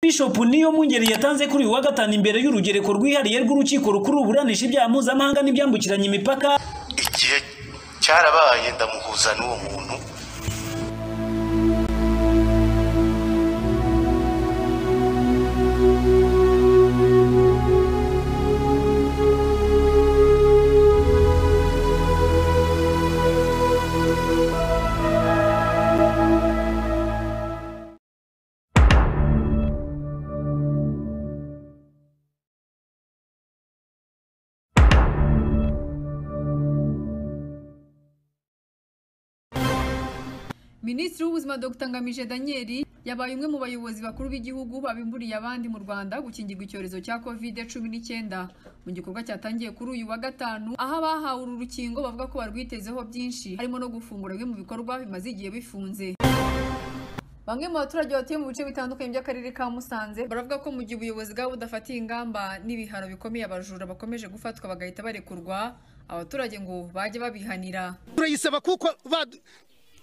Bishop niyo Mwungeri yatanze kuri uyu wa gatanu imbere y'urugereko rwihariye rw'urukiko rukuru ruburanisha ibyaha mpuzamahanga n'ibyambukiranya imipaka igihe cyarabaye ndamuhuza n'uwo muntu minisitiri w'ubuzima dr ngamije daniel yabaye umwe mu bayobozi bakuru b'igihugu babimburiye abandi mu rwanda gukingirwa icyorezo cya covid cumi n'icyenda mu gikorwa cyatangiye kuri uyu wa gatanu aho abahawe uru rukingo bavuga ko barwitezeho byinshi harimo no gufungura bimwe mu bikorwa bimaze igihe bifunze Bamwe mu baturage batuye mu bice bitandukanye by'akarere ka Musanze baravuga ko mu gihe ubuyobozi bwabo budafatiye ingamba n'ibihano bikomeye abajura bakomeje gufatwa bagahita barekurwa abaturage ngo bajye babihanira turayisaba kuko badu-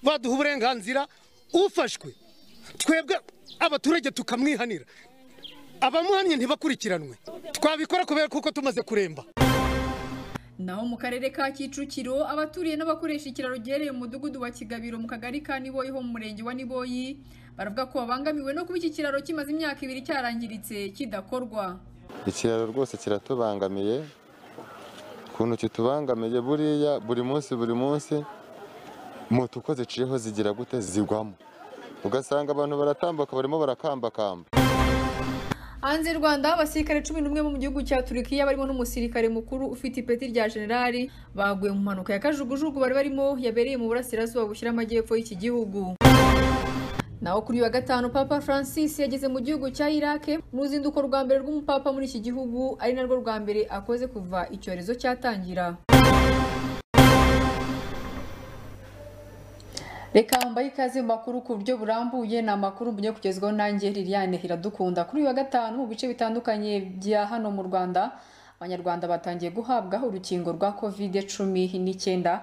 baduha uburenganzira ufashwe twebwe abaturage tukamwihanira abamuhannye ntibakurikiranwe twabikora kubera kuko tumaze kuremba naho mu karere ka Kicukiro abaturiye n'abakoresha ikiraro giherereye mu mudugudu wa Kigabiro mu kagari ka Niboyi ho mu murenge wa Niboyi baravuga ko babangamiwe no kuba iki kiraro kimaze imyaka ibiri cyarangiritse kidakorwa ikiraro rwose kiratubangamiye ukuntu kitubangamiye buriya buri munsi buri munsi moto uko ziciyeho zigira gute zigwamo ugasanga abantu baratambuka barimo barakambakamba Hanze y'u Rwanda abasirikare cumi n'umwe bo mu gihugu cya Turkiya barimo n'umusirikare mukuru ufite ipeti rya generali baguye mu mpanuka ya kajugujugu bari barimo yabereye mu burasirazuba bushyira amajyepfo y'iki gihugu naho kuri uyu wa gatanu papa francis yageze mu gihugu cya irake mu ruzinduko rwa mbere rw'umupapa muri iki gihugu ari narwo rwa mbere akoze kuva icyorezo cyatangira reka mbahe ikaze mu makuru ku buryo burambuye ni amakuru mujye kugezwaho nanjye liliane hiradukunda kuri uyu wa gatanu mu bice bitandukanye bya hano mu rwanda abanyarwanda batangiye guhabwa urukingo rwa covid cumi n'icyenda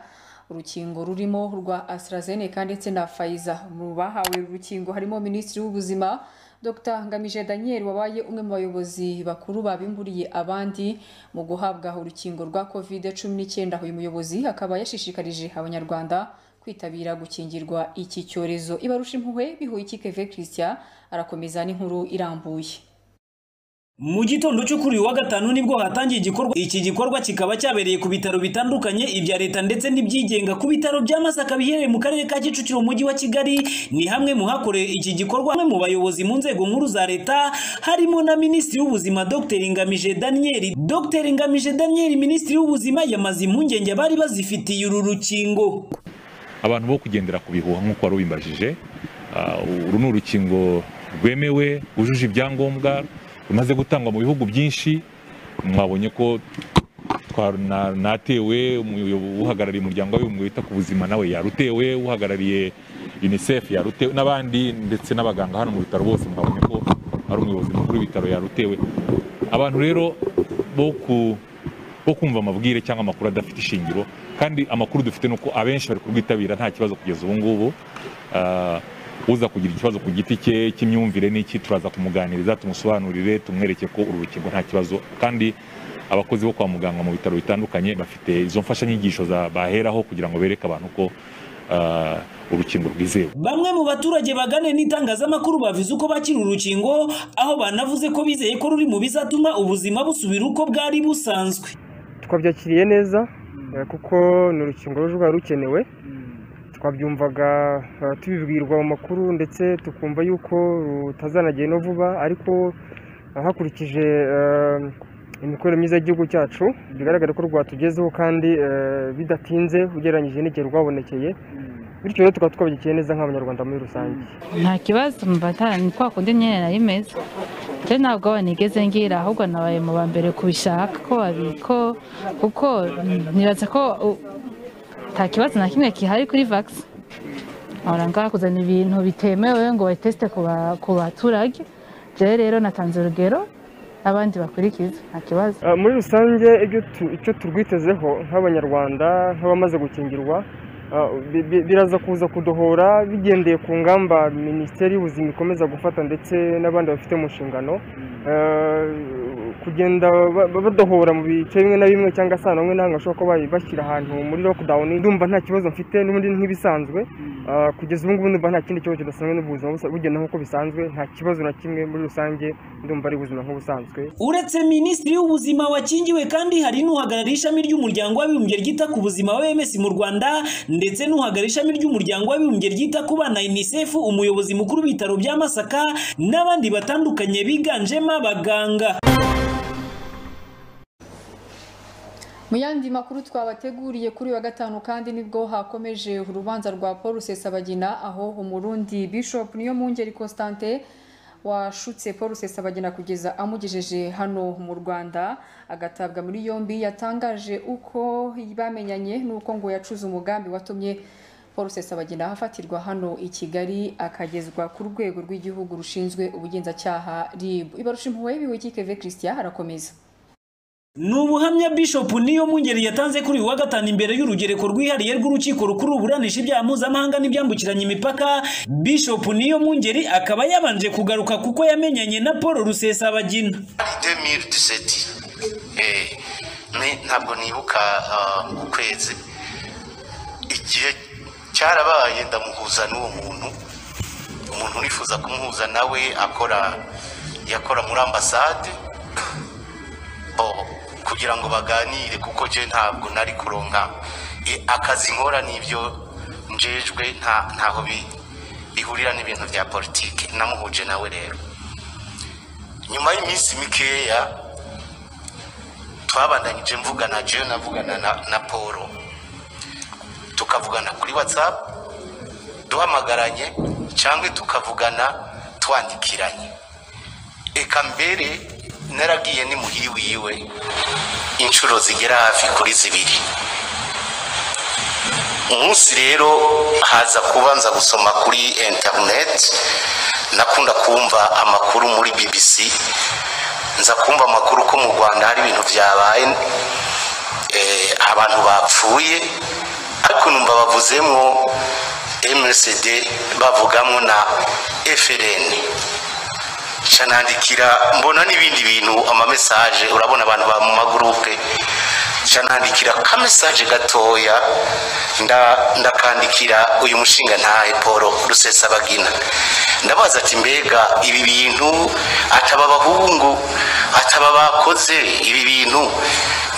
urukingo rurimo rwa AstraZeneca ndetse na Pfizer mu bahawe uru rukingo harimo minisitiri w'ubuzima Dr Ngamije Daniel wabaye umwe mu bayobozi bakuru babimburiye abandi mu guhabwa urukingo rwa covid cumi n'icyenda uyu muyobozi akaba yashishikarije abanyarwanda kwitabira gukingirwa iki cyorezo ibarusha impuhwe bihuye ikikeve christian arakomeza n'inkuru irambuye mu gitondo cyo kuri uyu wa gatanu nibwo hatangiye igikorwa iki gikorwa kikaba cyabereye ku bitaro bitandukanye ibya leta ndetse n'ibyigenga ku bitaro bya Masaka biherereye mu karere ka Kicukiro mu mujyi wa Kigali ni hamwe mu hakoreye iki gikorwa hamwe mu bayobozi mu nzego nkuru za leta harimo na minisitiri w'ubuzima Dr Ngamije Daniel Dr Ngamije Daniel minisitiri w'ubuzima yamaze impungenge abari bazifitiye uru rukingo abantu bo kugendera ku bihuha nk'uko wari ubimbajije Ah, uru ni urukingo rwemewe rwujuje ibyangombwa rumaze gutangwa mu bihugu byinshi mwabonye ko twa- na- natewe umuyo- uhagarariye umuryango w'abibumbye wita ku buzima nawe yarutewe uhagarariye unicef yarutewe n'abandi ndetse n'abaganga hano mu bitaro bose mwabonye ko ari umuyobozi mukuru w'ibitaro yarutewe abantu rero bo ku bo kumva amabwire cyangwa amakuru adafite ishingiro kandi amakuru dufite ni uko abenshi bari kurwitabira nta kibazo kugeza ubu ngubu Ah, uza kugira ikibazo ku giti cye cy'imyumvire n'iki turaza kumuganiriza tumusobanurire tumwereke ko uru rukingo nta kibazo kandi abakozi bo kwa muganga mu bitaro bitandukanye bafite izo mfashanyigisho za- baheraho kugira ngo bereke abantu ko ah, urukingo rwizewe Bamwe mu baturage bagane n'itangazamakuru bavuze uko bakiri urukingo aho banavuze ko bizeye ko ruri mu bizatuma ubuzima busubira uko bwari busanzwe twabyakiriye neza eh, kuko ni urukingo ruje rwari rukenewe twabyumvaga eh, tubibwirwa mu makuru ndetse tukumva yuko rutazanagenda vuba ariko eh, hakurikije eh, imikorere myiza y'igihugu cyacu bigaragara ko rwatugezeho kandi eh, bidatinze ugereranyije n'igihe rwabonekeye bityo rero tukaba twabyikiye neza nk'abanyarwanda muri rusange nta kibazo mbatana ni kwa kundi nyine nari meze rero ntabwo aba nigeze ngira ahubwo nabaye mu ba mbere kubishaka ko babiko kuko nibaza ko u- nta kibazo na kimwe kihari kuri vagisi ngaha kuzana ibintu bitemewe ngo bayitesite ku ba- ku baturage jewe rero natanze urugero n'abandi bakurikiza nta kibazo Uh, muri rusange ibyo tu- icyo turwitezeho nk'abanyarwanda nk'abamaze gukingirwa Ah, bi- bi- biraza kuza kudohora bigendeye ku ngamba minisiteri y'ubuzima ikomeza gufata ndetse n'abandi bafite mu nshingano Eh, kugenda ba- ba- badohora mu bice bimwe na bimwe cyangwa se ahantu hamwe na hamwe bashobora kuba bayi- bashyira ahantu muri lockdown ndumva nta kibazo mfite n'ubundi nk'ibisanzwe Ah, kugeza ubu ngubu ndumva nta kindi kibazo kidasanzwe n'ubuzima busa- bugenda nk'uko bisanzwe nta kibazo na kimwe muri rusange ndumva ari ubuzima nk'ubusanzwe uretse minisitiri w'ubuzima wakingiwe kandi hari n'uhagarariye ishami ry'umuryango w'abibumbye ryita ku buzima wms mu rwanda ndetse n'uhagarariye ishami ry'umuryango w'abibumbye ryita ku bana unicef umuyobozi mukuru w'ibitaro bya masaka n'abandi batandukanye biganjemo abaganga Mu yandi makuru twabateguriye kuri uyu wa gatanu kandi nibwo hakomeje urubanza rwa Paul Rusesabagina aho umurundi Bishop niyo mungeri Constantin washutse Paul Rusesabagina kugeza amugejeje hano mu Rwanda agatabwa muri yombi yatangaje uko bamenyanye n'uko ngo yacuze umugambi watumye Paul Rusesabagina afatirwa hano i Kigali akagezwa ku rwego rw'igihugu rushinzwe ubugenzacyaha RIB. Ibarusha impuhwe biwe Kikeve Christian harakomeza. ni ubuhamya Bishop niyo mungeri yatanze kuri uyu wa gatanu imbere y'urugereko rwihariye rw'urukiko rukuru ruburanisha ibyaha mpuzamahanga n'ibyambukiranya imipaka Bishop niyo mungeri akaba yabanje kugaruka kuko yamenyanye na Paul Rusesabagina demiri diseti ntabwo nibuka ah, ukwezi igihe cyarabaye ndamuhuza n'uwo muntu umuntu urifuza kumuhuza nawe akora yakora muri ambasade bo kugira ngo baganire kuko je ntabwo nari kuronka e, akazi nkora n'ibyo njejwe nta ntaho bi- bihurira n'ibintu bya politiki namuhuje nawe rero nyuma y'iminsi mikeya twabandanyije mvugana jewe navugana na, na polo tukavugana kuri whatsapp duhamagaranye cyangwa tukavugana twandikiranye eka mbere naragiye ni muhiri wiwe inshuro zigera hafi kuri zibiri umunsi rero haza kubanza gusoma kuri interineti nakunda kumva amakuru muri bbc nza kumva amakuru ko mu rwanda hari ibintu byabaye eh, abantu bapfuye ariko numva bavuzemo msd bavugamo na frn canandikira mbona n'ibindi bintu amamesaje urabona abantu ba mu magurupe canandikira kamesaje gatoya nda- ndakandikira uyu mushinga ntahe paul rusesabagina ndabaza ati mbega ibi bintu ataba abahungu ataba bakoze ibi bintu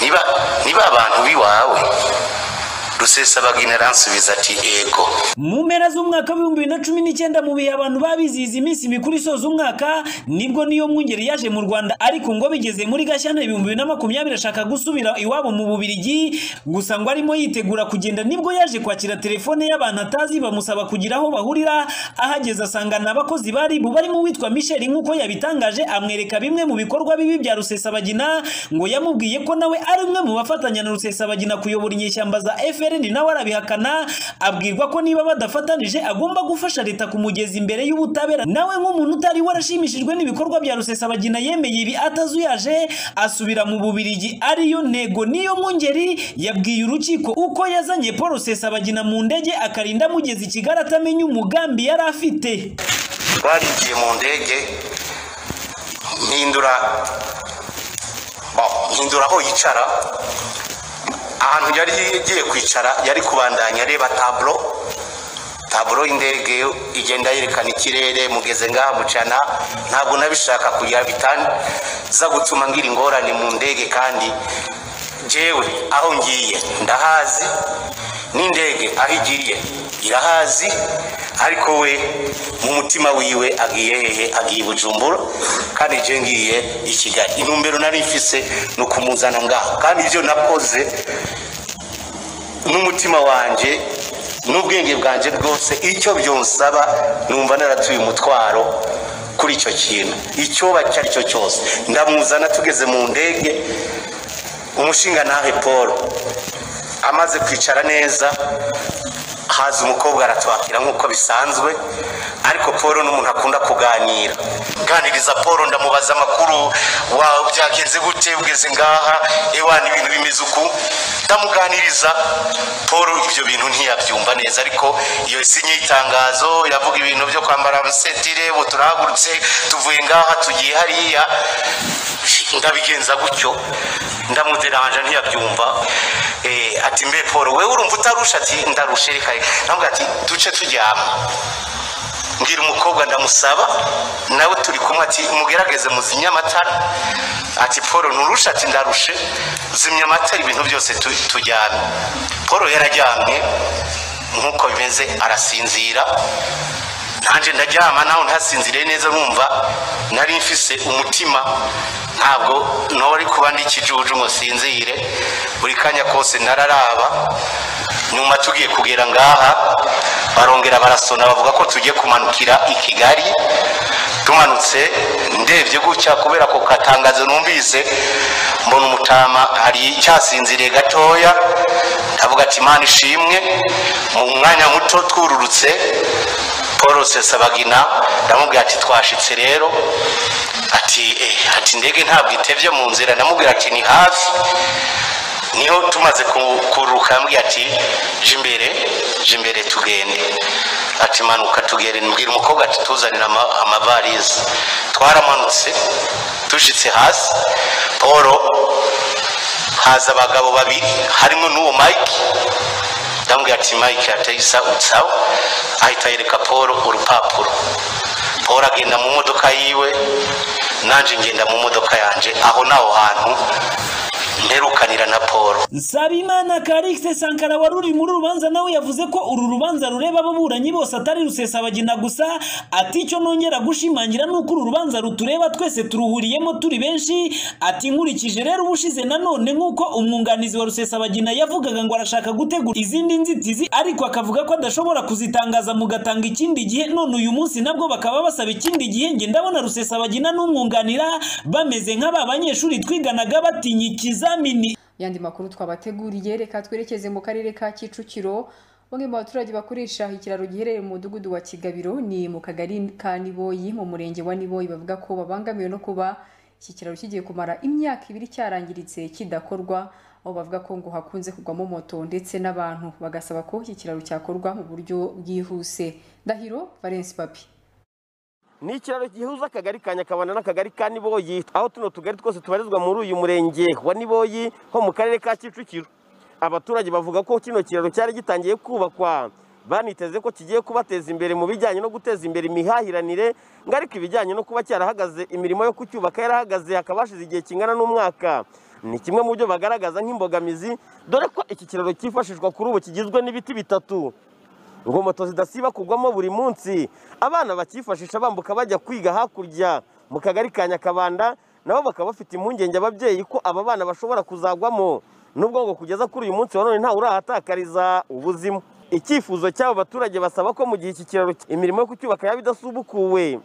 niba niba abantu b'iwawe rusesabagina aransubiza ati yego mu mpera z'umwaka w'ibihumbi bibiri na cumi n'icyenda mu bihe abantu babizihiza iminsi mikuru isoza umwaka nibwo niyo mwungeri yaje mu rwanda ariko ngo bigeze muri gashyantare ibihumbi bibiri na makumyabiri ashaka gusubira iwabo mu bubirigi gusa ngo arimo yitegura kugenda nibwo yaje kwakira telefone y'abantu atazi bamusaba kugira aho bahurira ahageze asangana abakozi bari bu barimo uwitwa michel nk'uko yabitangaje amwereka bimwe mu bikorwa bibi bya rusesabagina ngo yamubwiye ko nawe ari umwe mu bafatanya na rusesabagina kuyobora inyeshyamba za frn nawe arabihakana abwirwa ko niba badafatanije agomba gufasha leta kumugeza imbere y'ubutabera nawe nk'umuntu utari warashimishijwe n'ibikorwa bya rusesabagina yemeye ibi atazuyaje asubira mu bubirigi ariyo ntego niyo mwungeri yabwiye urukiko uko yazanye paul rusesabagina mu ndege akarinda amugeza i kigali atamenya umugambi yari afite twarigiye mu ndege mpindura oh, mpindura aho yicara ahantu yari yagiye kwicara yari kubandanya areba taburo taburo y'indege igenda yerekana ikirere mugeze ngaha mucana ntabwo nabishaka kugira bitanza gutuma ngira ingorane mu ndege kandi jewe aho ngiye ndahazi n'indege aho igiye irahazi ariko we mu mutima wiwe agiye hehe agiye i bujumbura kandi je ngiye i kigali intumbero nari mfise ni ukumuzana ngaho kandi ibyo nakoze n'umutima wanjye n'ubwenge bwanjye bwose icyo byonsaba numva naratuye umutwaro kuri icyo kintu icyoba icyo ari cyo cyose ndamuzana tugeze mu ndege umushinga nawe paul amaze kwicara neza haza umukobwa aratwakira nk'uko bisanzwe ariko paul ni umuntu akunda kuganira nganiriza paul ndamubaza amakuru wawe byagenze gute ugeze ngaha ewana ibintu bimeze uku ndamuganiriza paul ibyo bintu ntiyabyumva neza ariko iyo si nk'itangazo iravuga ibintu byo kwambara amasentire ubu turahagurutse tuvuye ngaha tugiye hariya ndabigenza gutyo ndamuderanje ntiyabyumva Eh, ati mbe paul wewe urumva utarusha ati ndarusha reka ndamubwira ati duce tujyama mbwira umukobwa ndamusaba nawe turi kumwe ati mugerageze muzimye amatara ati paul nturushe ati ndarushe zimya amatara ibintu byose tu- tujyane paul yarajyamye nk'uko bimeze arasinzira nanjye ndaryama nawe ntasinziriye neza numva nari mfise umutima ntabwo nori kuba ndi ikijuju ngo sinzire buri kanya kose nararaba nyuma tugiye kugera ngaha barongera barasona bavuga ko tugiye kumanukira i kigali tumanutse ndebye gutya kubera ako katangazo numvise mbona umutama hari icyasinziriye gatoya ndavuga ati imana ishimwe mu mwanya muto twururutse paul sesabagina ndamubwira ati twashitse rero ati eh, ati indege ntabwo itebye mu nzira ndamubwira ati ni hafi niho tumaze ku- kuruhuka yambwiye ati jya imbere jya imbere tugende ati manuka tugende mbwira umukobwa ati tuzanira ama- amavarize twaramanutse dushyitse hasi paul haza abagabo babiri harimo n'uwo mike ndamubwira ati mike atayisa utsawa ahita yereka paul urupapuro paul agenda mu modoka yiwe nanjye ngenda mu modoka yanjye aho ni aho hantu mperukanira na paul Nsabimana Karikse Sankara wari uri muri uru rubanza nawe yavuze ko uru rubanza rureba ababuranyi bose atari rusesabagina gusa ati icyo nongera gushimangira ni uko uru rubanza rutureba twese turuhuriyemo turi benshi ati nkurikije rero ubushize nanone nk'uko umwunganizi wa rusesabagina yavugaga ngo arashaka gutegura izindi nzitizi ariko akavuga ko adashobora kuzitangaza mugatanga ikindi gihe none uyu munsi nabwo bakaba basaba ikindi gihe nge ndabona rusesabagina n'umwunganira bameze nk'aba banyeshuri twiganaga batinya ikizamini yandi makuru twabateguriye reka twerekeze mu karere ka kicukiro bamwe mu baturage bakoresha ikiraro giherereye mu mudugudu wa kigabiro ni mu kagari ka niboyi mu murenge wa niboyi bavuga ko babangamiwe no kuba iki kiraro kigiye kumara imyaka ibiri cyarangiritse kidakorwa aho bavuga ko ngo hakunze kugwamo moto ndetse n'abantu bagasaba ko iki kiraro cyakorwa mu buryo bwihuse ndahiro valence papi ni ikiraro gihuza akagari ka nyakabana n'akagari ka niboyi aho tuno tugari twose tubarizwa muri uyu murenge wa niboyi ho mu karere ka kicukiro abaturage bavuga ko kino kiraro cyari gitangiye kubakwa baniteze ko kigiye kubateza imbere mu bijyanye no guteza imbere imihahiranire ngo ariko ibijyanye no kuba cyarahagaze imirimo yo kucyubaka yarahagaze hakaba hashize igihe kingana n'umwaka ni kimwe mu byo bagaragaza nk'imbogamizi dore ko iki kiraro cyifashishwa kuri ubu kigizwe n'ibiti bitatu ngo moto zidasiba kugwamo buri munsi abana bakifashisha bambuka bajya kwiga hakurya mu kagari ka nyakabanda nabo bakaba bafite impungenge ababyeyi ko aba bana bashobora kuzagwamo nubwo ngo kugeza kuri uyu munsi wa none ntawe urahatakariza ubuzima icyifuzo cy'abo baturage basaba ko mu gihe iki kiraro imirimo yo kucyubaka yaba idasubukuwe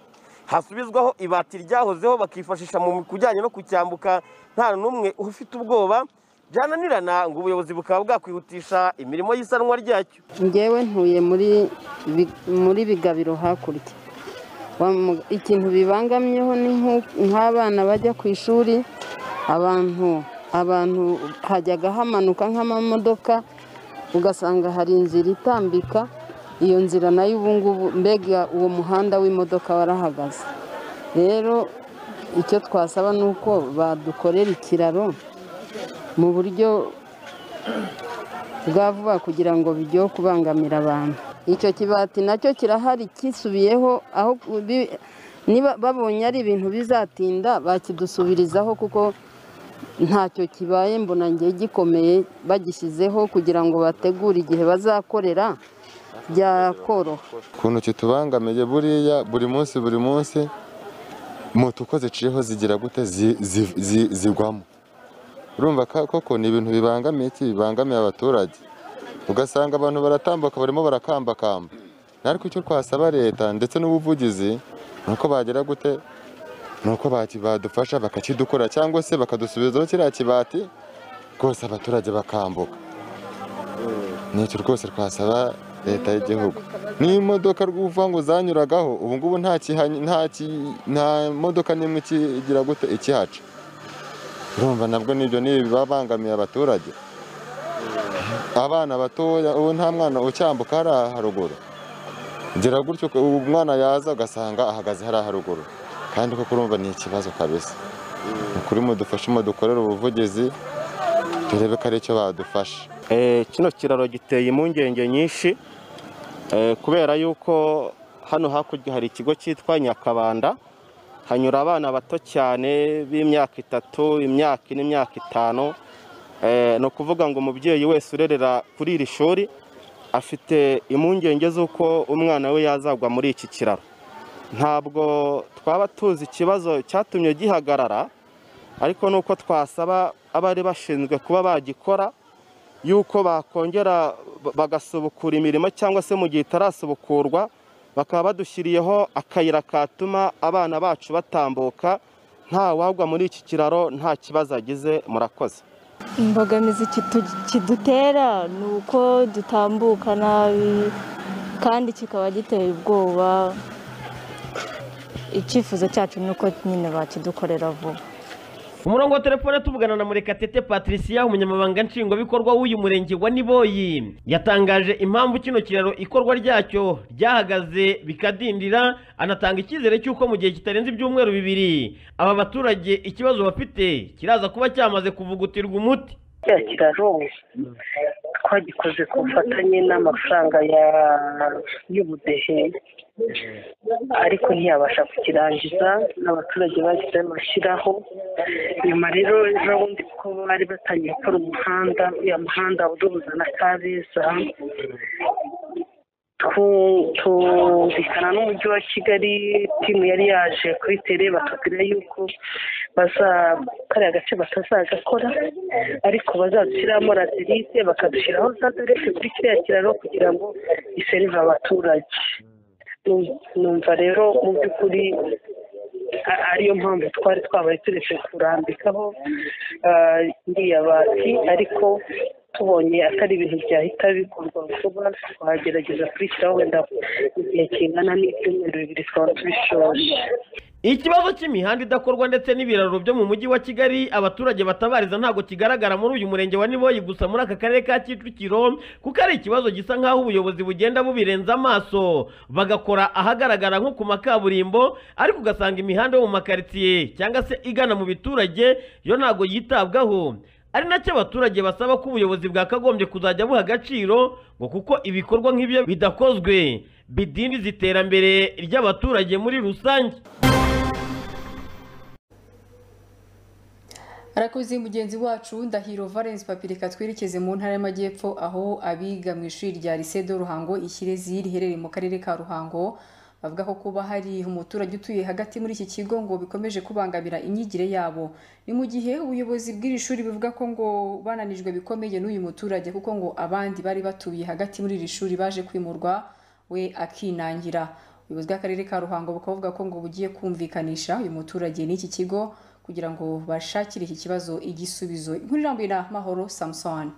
hasubizwaho ibati ryahozeho bakifashisha mu kujyanye no kucyambuka nta n'umwe ufite ubwoba byananirana ngo ubuyobozi bukaba bwakwihutisha imirimo y'isanwa ryacyo ngewe ntuye muri Bi- muri bigabiro hakurya Wamu- ikintu bibangamyeho ni nk'u- nk'abana bajya ku ishuri abantu abantu hajyaga hamanuka nk'amamodoka ugasanga hari inzira itambika iyo nzira nayo ubu ngubu mbega uwo muhanda w'imodoka warahagaze rero icyo twasaba ni uko badukorera ikiraro mu buryo bwa vuba kugira ngo bijye kubangamira abantu icyo kibati nacyo kirahari kisubiyeho aho bi- niba babonye ari ibintu bizatinda bakidusubirizaho kuko ntacyo kibaye mbona ngiye gikomeye bagishyizeho kugira ngo bategure igihe bazakorera byakoroha ukuntu kitubangamiye buriya buri munsi buri munsi moto uko ziciyeho zigira gute zi- zi- zi- zigwamo urumva ka- koko ni ibintu bibangamiye iki bibangamiye abaturage ugasanga abantu baratambuka barimo barakambakamba ariko icyo twasaba leta ndetse n'ubuvugizi ni uko bagira gute ni uko baki- badufasha bakakidukora cyangwa se bakadusubizaho kiriya kibati rwose abaturage bakambuka nicyo rwose twasaba leta y'igihugu n'imodoka rw'uva ngo zanyuragaho ubu ngubu nta kihanyi- nta ki- nta modoka n'imwe ikigira gute ikihaca urumva nabwo n'ibyo n'ibi babangamiye abaturage abana batoya ubu nta mwana ucyambuka hariya haruguru gira gutyo ubu umwana yaza ugasanga ahagaze hariya haruguru kandi koko urumva ni ikibazo kabisa ni ukuri mudufashemo dukorere ubuvugizi turebe ko ari cyo badufasha Eh, kino kiraro giteye impungenge nyinshi eh, kubera yuko hano hakurya hari ikigo cyitwa nyakabanda hanyura abana bato cyane b'imyaka itatu imyaka ine imyaka itanu Eh, ni ukuvuga ngo umubyeyi wese urerera kuri iri shuri afite impungenge z'uko umwana we yazagwa muri iki kiraro ntabwo twaba tuzi ikibazo cyatumye gihagarara ariko ni uko twasaba abari bashinzwe kuba bagikora yuko bakongera ba- bagasubukura imirimo cyangwa se mu gihe itarasubukurwa bakaba badushyiriyeho akayira katuma abana bacu batambuka nta wagwa muri iki kiraro nta kibazo agize murakoze imbogamizi kitu- kidutera ni uko dutambuka nabi kandi kikaba giteye ubwoba icyifuzo cyacu ni uko nyine bakidukorera vuba umurongo wa telefone tuvugana na murekatete patricia umunyamabanga nshingwabikorwa w'uyu murenge wa niboyi yatangaje impamvu kino kiraro ikorwa ryacyo ryahagaze bikadindira anatanga icyizere cy'uko mu gihe kitarenze ibyumweru bibiri aba baturage ikibazo bafite kiraza kuba cyamaze kuvugutirwa umuti cya kiraro twagikoze ku bufatanye n'amafaranga ya y'ubudehe ariko ntiyabasha kukirangiza n'abaturage bagize amashyiraho nyuma rero ejo bundi kuko bari batangiye gukora umuhanda uriya muhanda uduhuza na kabeza tu- tumvikana n'umujyi wa kigali timu yari yaje kuri tere batubwira yuko baza kariya gace batazagakora ariko bazadushyiraho radirite bakadushyiraho za derese kuri kiriya kiraro kugira ngo iserive abaturage Nu- numva rero mu by'ukuri a- ariyo mpamvu twari twabaye turetse kurambikaho ah, iriya bati ariko tubonye atari ibintu byahita bikorwa vuba twagerageza kurishyiraho wenda mu gihe kingana n'ibyumweru bibiri twaba tubishoje ikibazo cy'imihanda idakorwa ndetse n'ibiraro byo mu mujyi wa kigali abaturage batabariza ntabwo kigaragara muri uyu murenge wa niboyi gusa muri aka karere ka kicukiro kuko ari ikibazo gisa nk'aho ubuyobozi bugenda bubirenza amaso bagakora ahagaragara nko ku makaburimbo ariko ugasanga imihanda yo mu makaritsiye cyangwa se igana mu biturage yo ntabwo yitabwaho ari nacyo abaturage basaba ko ubuyobozi bwakagombye kuzajya buha agaciro ngo kuko ibikorwa nk'ibyo bidakozwe bidindiza iterambere ry'abaturage muri rusange arakoze mugenzi wacu ndahiro valence papirika twerekeze mu ntara y'amajyepfo aho abiga mu ishuri rya lycée de ruhango ikirezi riherereye mu karere ka ruhango bavuga ko kuba hari umuturage utuye hagati muri iki kigo ngo bikomeje kubangamira imyigire yabo ni mu gihe ubuyobozi bw'iri shuri buvuga ko ngo bananijwe bikomeye n'uyu muturage kuko ngo abandi bari batuye hagati muri iri shuri baje kwimurwa we akinangira ubuyobozi bw'akarere ka ruhango bukaba buvuga ko ngo bugiye kumvikanisha uyu muturage n'iki kigo kugira ngo bashakire iki kibazo igisubizo inkuru irambuye na mahoro samusoni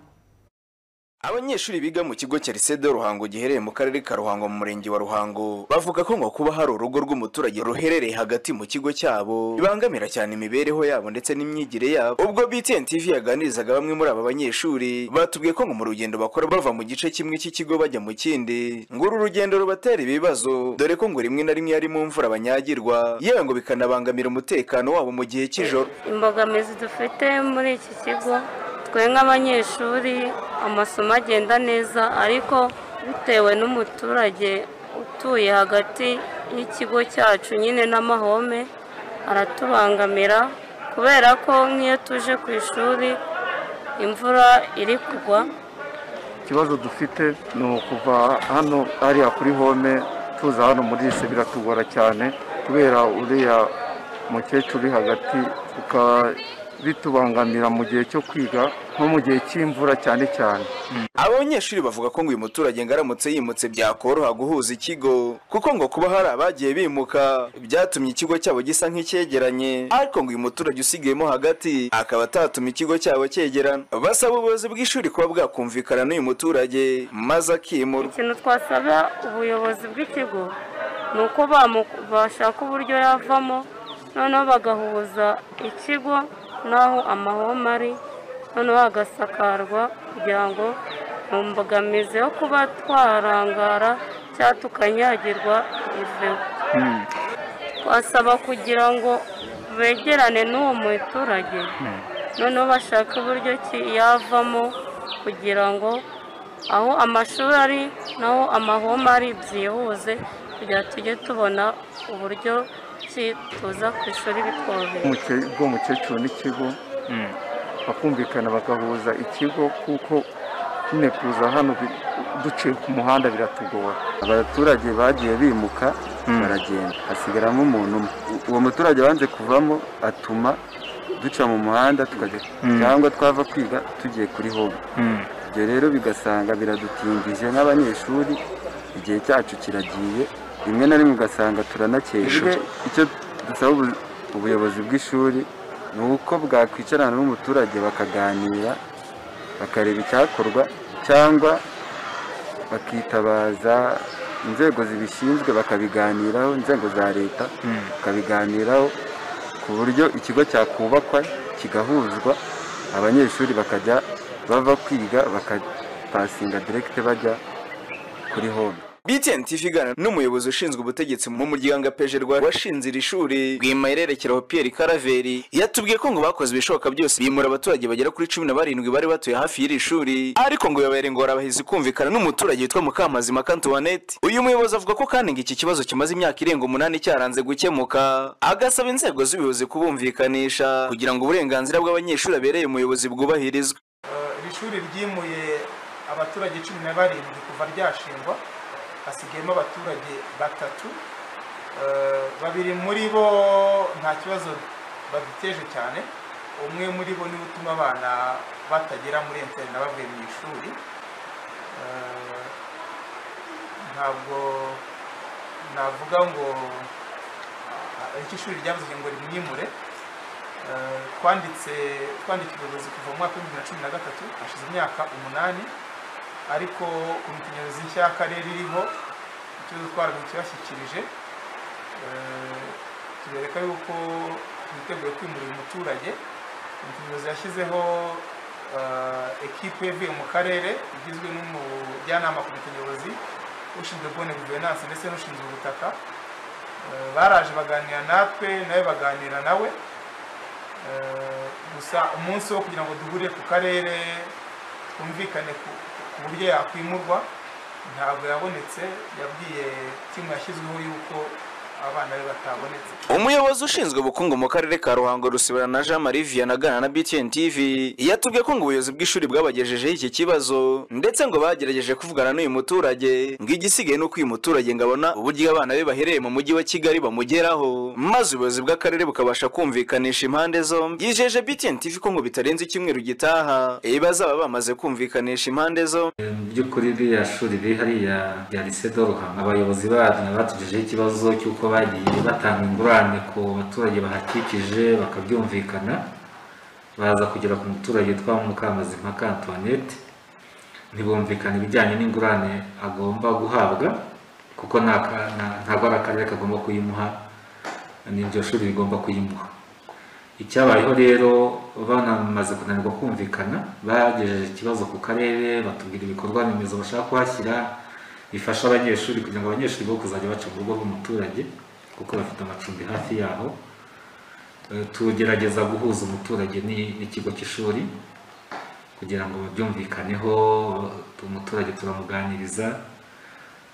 Abanyeshuri biga mu kigo cya Lycée de Ruhango giherereye mu karere ka Ruhango mu murenge wa Ruhango bavuga ko ngo kuba hari urugo rw'umuturage ruherereye hagati mu kigo cyabo bibangamira cyane imibereho yabo ndetse n'imyigire yabo. Ubwo BTN TV yaganirizaga bamwe muri aba banyeshuri batubwiye ko ngo mu rugendo bakora bava mu gice kimwe cy'ikigo bajya mu kindi ngo uru rugendo rubatera ibibazo dore ko ngo rimwe na rimwe ari mu mvura banyagirwa yewe ngo bikanabangamira umutekano wabo mu gihe cy'ijoro. imbogamizi dufite muri iki kigo twe nk'abanyeshuri amasomo agenda neza ariko bitewe n'umuturage utuye hagati y'ikigo cyacu nyine n'amahome aratubangamira kubera ko nk'iyo tuje ku ishuri imvura iri kugwa ikibazo dufite ni ukuva hano hariya kuri home tuza hano muri rise biratugora cyane kubera uriya mukecuru uri hagati bitubangamira mu gihe cyo kwiga nko mu gihe cy'imvura cyane cyane Aba banyeshuri bavuga ko ngo uyu muturage ngo aramutse yimutse byakoroha guhuza ikigo kuko ngo kuba hari abagiye bimuka byatumye ikigo cyabo gisa nk'icyegeranye ariko ngo uyu muturage usigayemo hagati akaba atatuma ikigo cyabo cyegerana basaba ubuyobozi bw'ishuri kuba bwakumvikana n'uyu muturage maze akimurwa ikintu twasaba ubuyobozi bw'ikigo ni uko bamu- bashaka uburyo yavamo noneho bagahuza ikigo n'aho amahoma ari noneho hagasakarwa kugira ngo mu mbogamizi yo kuba twarangara cyangwa tukanyagirwa iveho twasaba kugira ngo begerane n'uwo muturage noneho bashaka uburyo ki yavamo kugira ngo aho amashuri ari naho amahoma ari byihuze kugira tujye tubona uburyo ki tuza ku ishuri bitworoheye Umuke- bw'umukecuru n'ikigo bakumvikana bagahuza ikigo kuko nyine kuza hano bi- duciye ku muhanda biratugora abaturage bagiye bimuka baragenda hasigaramo umuntu umwe uwo muturage wanze kuvamo atuma duca mu muhanda tukajya Mm. cyangwa twava kwiga tugiye kuri home ibyo rero bigasanga biradutindije nk'abanyeshuri igihe cyacu kiragiye rimwe na rimwe ugasanga turanakererwa icyo dusaba ubu- ubuyobozi bw'ishuri ni uko bwakwicarana n'umuturage bakaganira bakareba icyakorwa cyangwa bakitabaza inzego zibishinzwe bakabiganiraho inzego za leta bakabiganiraho ku buryo ikigo cyakubakwa kigahuzwa abanyeshuri bakajya bava kwiga bakapasinga direkite bajya kuri home BTN TV igana n'umuyobozi ushinzwe ubutegetsi mu muryango apejerwa washinze iri shuri bwimayererekeraho Pierre Karaveri yatubwiye ko ngo bakoze ibishoboka byose bimura abaturage bagera kuri cumi na barindwi bari batuye hafi y'iri shuri ariko ngo yababera ingorabahizi kumvikana n'umuturage witwa Mukamazima Antoinette uyu muyobozi avuga ko kandi ngo iki kibazo kimaze imyaka irenga umunani cyaranze gukemuka agasaba inzego z'ubuyobozi kubumvikanisha kugira ngo uburenganzira bw'abanyeshuri abereye umuyobozi bwubahirizwe iri shuri ryimuye abaturage cumi na barindwi kuva ryashingwa hasigayemo abaturage batatu Eh, babiri muri bo nta kibazo baduteje cyane umwe muri bo niwe utuma abana batagera muri interineti bavuye mu ishuri Eh, ntabwo navuga ngo ah, icyo ishuri ryavuze ngo rimwimure Eh, twanditse twandika ubuyobozi kuva mu mwaka w'ibihumbi na cumi na gatatu hashize imyaka umunani ariko komite nyobozi nshya y'akarere iriho ikibazo twabashyikirije tubereka yuko twiteguye kwimura uyu muturage komite nyobozi yashyizeho eh, ekipe yavuye mu karere igizwe n'umujyanama komite nyobozi ushinzwe kubona guverinanse ndetse n'ushinzwe ubutaka Eh, baraje baganira natwe nawe baganira nawe Eh, gusa umunsi wo kugira ngo duhurire ku karere twumvikane ku- ku buryo yakwimurwa ntabwo yabonetse yabwiye timu yashyizweho y'uko abana be batabonetse umuyobozi ushinzwe ubukungu mu karere ka ruhango rusibira na jean marie vianney aganira na btn tv yatubwiye ko ngo ubuyobozi bw'ishuri bwabagejejeho iki kibazo ndetse ngo bagerageje kuvugana n'uyu muturage ngo igisigaye ni uko uyu muturage ngo abona uburyo abana be bahereye mu mujyi wa kigali bamugeraho maze ubuyobozi bw'akarere bukabasha kumvikanisha impande zombi yijeje btn tv ko ngo bitarenze icyumweru gitaha bazaba bamaze kumvikanisha impande zombi mu by'ukuri ririya shuri riri hariya rya lycée de ruhango abayobozi baryo batugejeho ikibazo cy'uko bagiye batanga ingurane ku baturage bahakikije bakabyumvikana baza kugera ku muturage witwa mukamazimpaka antoinette ntibumvikana ibijyanye n'ingurane agomba guhabwa kuko nta ka- nta- ntabwo ari akarere kagomba kuyimuha n'iryo shuri rigomba kuyimuha icyabayeho rero banamaze kunanirwa kumvikana bagejeje ikibazo ku karere batubwira ibikorwa remezo bashaka kuhashyira bifasha abanyeshuri kugira ngo abanyeshuri bo kuzajya baca mu rugo rw'umuturage kuko bafite amacumbi hafi yaho Eh, tugerageza guhuza umuturage ni- n'ikigo cy'ishuri kugira ngo babyumvikaneho umuturage turamuganiriza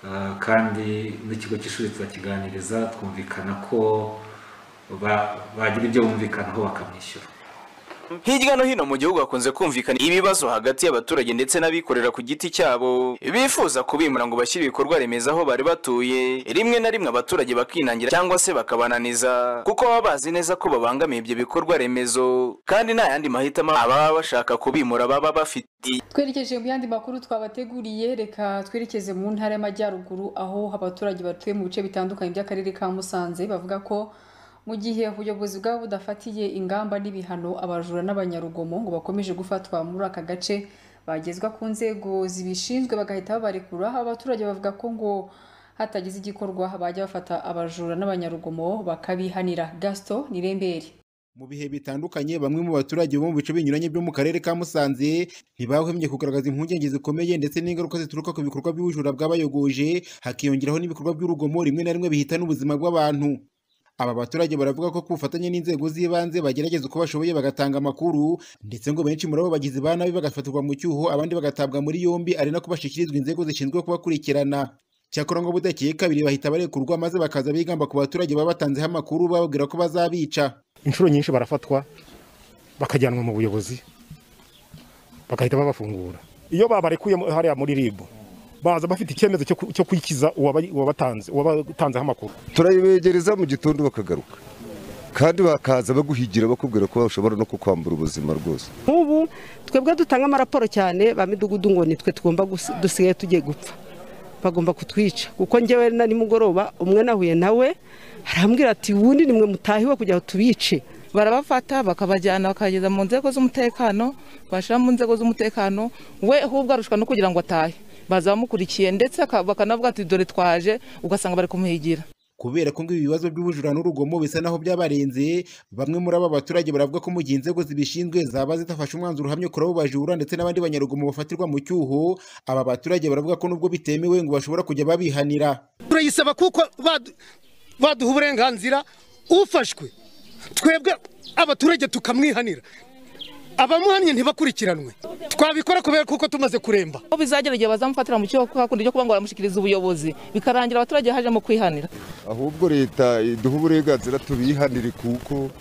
Eh, kandi n'ikigo cy'ishuri turakiganiriza twumvikana ko ba- bagira ibyo bumvikanaho bakamwishyura hirya no hino mu gihugu hakunze kumvikana ibibazo hagati y'abaturage ndetse n'abikorera ku giti cyabo bifuza kubimura ngo bashyire ibikorwa remezo aho bari batuye rimwe na rimwe abaturage bakinangira cyangwa se bakabananiza kuko baba bazi neza ko babangamiye ibyo bikorwa remezo kandi nta yandi mahitamo ababa bashaka kubimura baba bafite twerekeje mu yandi makuru twabateguriye reka twerekeze mu ntara y'amajyaruguru aho abaturage batuye mu bice bitandukanye by'akarere ka musanze bavuga ko mu gihe ubuyobozi bwabo budafatiye ingamba n'ibihano abajura n'abanyarugomo ngo bakomeje gufatwa muri aka gace bagezwa ku nzego zibishinzwe bagahita babarekura abaturage bavuga ko ngo hatagize igikorwa bajya bafata abajura n'abanyarugomo bakabihanira gaston nirembere mu bihe bitandukanye bamwe mu baturage bo mu bice binyuranye byo mu karere ka Musanze ntibahwemye kugaragaza impungenge zikomeye ndetse n'ingaruka zituruka ku bikorwa by'ubujura bw'abayogoje hakiyongeraho n'ibikorwa by'urugomo rimwe na rimwe bihitana ubuzima bw'abantu aba baturage baravuga ko ku bufatanye n'inzego z'ibanze bagerageza uko bashoboye bagatanga amakuru ndetse ngo benshi muri abo bagizi ba nabi bagafatirwa mu cyuho abandi bagatabwa muri yombi ari nako bashyikirizwa inzego zishinzwe kubakurikirana cyakora ngo budakeye kabiri bahita barekurwa maze bakaza bigamba ku baturage baba batanzeho amakuru bababwira ko bazabica inshuro nyinshi barafatwa bakajyanwa mu buyobozi bagahita babafungura iyo babarekuye mu- hariya muri ribu baza bafite icyemezo cyo ku- cyo kwikiza uwaba- uwabatanze uwabatanzeho amakuru turayibegereza mu gitondo bakagaruka kandi bakaza baguhigira bakubwira ko bashobora no kukwambura ubuzima rwose nk'ubu twebwe dutanga amaraporo cyane ba midugudu ngo nitwe tugomba gusi- dusigaye tugiye gupfa bagomba kutwica kuko njyewe na nimugoroba umwe nahuye nawe arambwira ati wundi nimwe mutahiwe kugira ngo tubice barabafata bakabajyana bakageza mu nzego z'umutekano bashyira mu nzego z'umutekano we ahubwo arushwa no kugira ngo atahe baza bamukurikiye ndetse aka- bakanavuga ati dore twaje ugasanga bari kumuhigira kubera ko ngo ibi bibazo by'ubujura n'urugomo bisa naho byabarenze bamwe muri aba baturage baravuga ko mu gihe inzego zibishinzwe zaba zitafashe umwanzuro uhamye kuri abo bajura ndetse n'abandi banyarugomo bafatirwa mu cyuho aba baturage baravuga ko nubwo bitemewe ngo bashobora kujya babihanira turayisaba kuko badu- baduha uburenganzira ufashwe twebwe abaturage tukamwihanira abamuhannye ntibakurikiranwe twabikora kubera kuko tumaze kuremba aho bizagera igihe bazamufatira mu cyo hakundi cyo kuba ngo baramushyikiriza ubuyobozi bikarangira abaturage hajemo kwihanira ahubwo leta iduha uburenganzira tubihanire kuko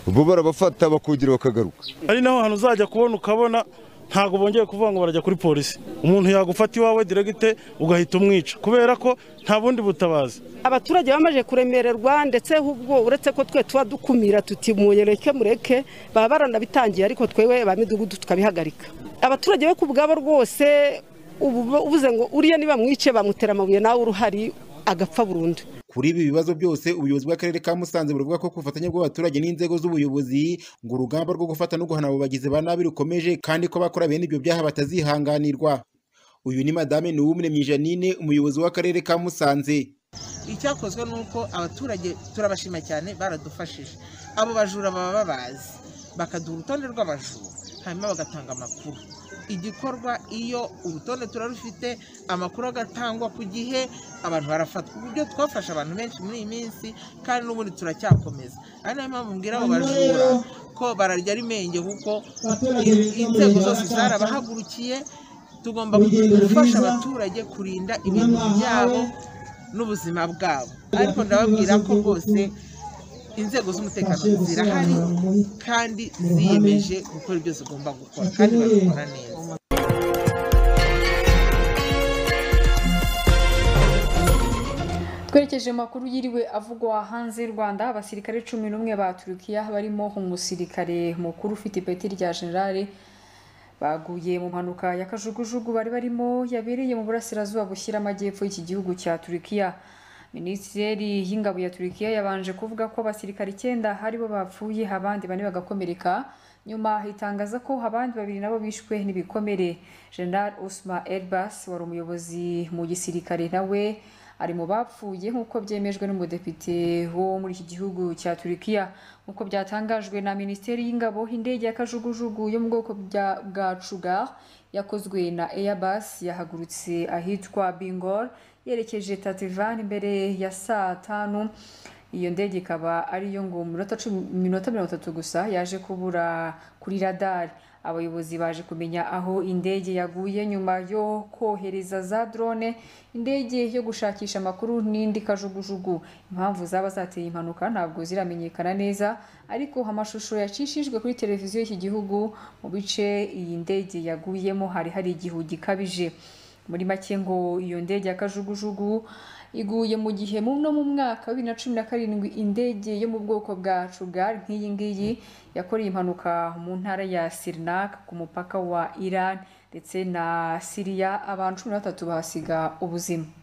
bo barabafata bakongera bakagaruka ari naho hantu uzajya kubona ukabona ntabwo bongeye kuvuga ngo barajya kuri polisi umuntu yagufata iwawe diregite ugahita umwica kubera ko nta bundi butabazi abaturage bamaze kuremererwa ndetse ahubwo uretse ko twe tuba dukumira tuti mureke mureke baba baranabitangiye ariko twewe ba midugudu tukabihagarika abaturage bo ku bwabo rwose ubu ubuze ngo uriya nibamwice bamutera amabuye nawe uruhari agapfa burundu kuri ibi bibazo byose ubuyobozi bw'akarere ka musanze buravuga ko ku bufatanye bw'abaturage n'inzego z'ubuyobozi ngo urugamba rwo gufata no guhana abo bagizi ba nabi rukomeje kandi ko abakora bene ibyo byaha batazihanganirwa uyu ni madame nuwumuremyi janine umuyobozi w'akarere ka musanze icyakozwe ni uko abaturage turabashima cyane baradufashije abo bajura baba babazi bakaduha urutonde rw'abajura hanyuma bagatanga amakuru igikorwa iyo urutonde turarufite amakuru agatangwa ku gihe abantu barafatwa uburyo twafashe abantu benshi muri iyi minsi kandi n'ubundi turacyakomeza ari nayo mpamvu mbwira abo bajura ko bararya ari menge kuko in- inzego zose zarabahagurukiye tugomba gufasha abaturage kurinda ibintu byabo n'ubuzima bwabo ariko ndababwira ko bose inzego z'umutekano zirahari kandi ziyemeje gukora ibyo zigomba gukora kandi babikora neza twerekeje mu makuru yiriwe avugwa hanze y'u rwanda abasirikare cumi n'umwe ba turukiya barimo umusirikare mukuru ufite ipeti rya generale baguye mu mpanuka ya kajugujugu bari barimo yabereye mu burasirazuba bushyira amajyepfo y'iki gihugu cya turukiya minisiteri y'ingabo ya turukiya yabanje kuvuga ko abasirikare icyenda aribo bapfuye abandi bane bagakomereka nyuma itangaza ko abandi babiri nabo bishwe n'ibikomere general usma elbas wari umuyobozi mu gisirikare nawe ari mu bapfuye nk'uko byemejwe n'umudepite wo muri iki gihugu cya turukiya nk'uko byatangajwe na minisiteri y'ingabo indege ya kajugujugu yo mu bwoko bya- bwa cugar yakozwe na airbus yahagurutse ahitwa bingor yerekeje tativani mbere ya saa tanu iyo ndege ikaba ari iyo ngo minota cumi minota mirongo itatu gusa yaje kubura kuri radari abayobozi baje kumenya aho indege yaguye nyuma yo kohereza za drone indege yo gushakisha amakuru n'indi kajugujugu impamvu zaba zateye impanuka ntabwo ziramenyekana neza ariko amashusho yacishijwe kuri televiziyo y'iki gihugu mu bice iyi ndege yaguyemo hari hari igihu gikabije muri make ngo iyo ndege ya kajugujugu iguye mu gihe mu no mu mwaka wa bibiri na cumi na karindwi indege yo mu bwoko bwa cugar nk'iyi ngiyi yakoreye impanuka mu ntara ya sirinak ku mupaka wa iran ndetse na siriya abantu cumi na batatu bahasiga ubuzima